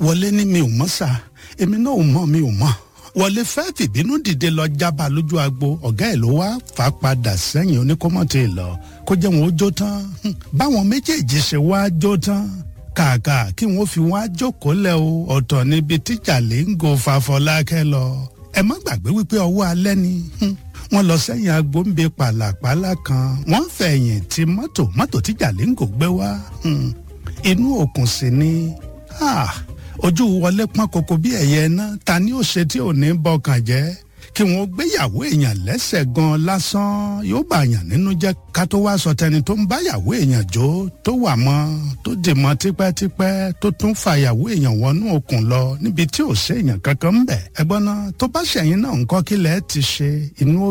wọlé ní mi ò mọ̀ sá èmi náà ò mọ̀ mi ò mọ̀ wọlé fẹ́ fìbínú dìde lọ jábà lójú agbo ọ̀gá ẹ̀ ló wá fà á padà sẹ́yìn oníkọ́mọ̀tì lọ kó jẹ́ wọn ó jó tán báwọn méjèèjì ṣe wá jó tán kàkà kí wọn fi wá jókòó lẹ o ọ̀tọ̀ níbi tíjà lè ń go fàfọlákẹ́ lọ ẹ má gbàgbé wípé ọwọ́ alẹ́ ni wọ́n lọ sẹ́yìn agbóǹbe pàlàpàlà kan wọ́n fẹ̀yìn tí mọ́tò mọ́tò tíjà lè ń gò gbé wá inú òkun sì ni ojú wọlé pọ́n koko bí ẹ̀yẹ náà ta ni ó ṣe tí ò ní bọkàn jẹ́ kí wọn gbéyàwó èèyàn lẹ́sẹ̀ gan lásán yóò bá yàn nínú jẹ́ ká tó wá sọ tẹni tó ń báyàwó èèyàn jó tó wà mọ́ tó dì mọ́ tipẹ́tipẹ́ tó tún fàyàwó èèyàn wọnú òkun lọ níbi tí ò séèyàn kankan ń bẹ̀ ẹgbọ́n náà tó bá ṣẹ̀yìn náà ń kọ́ kílẹ̀ ti ṣe inú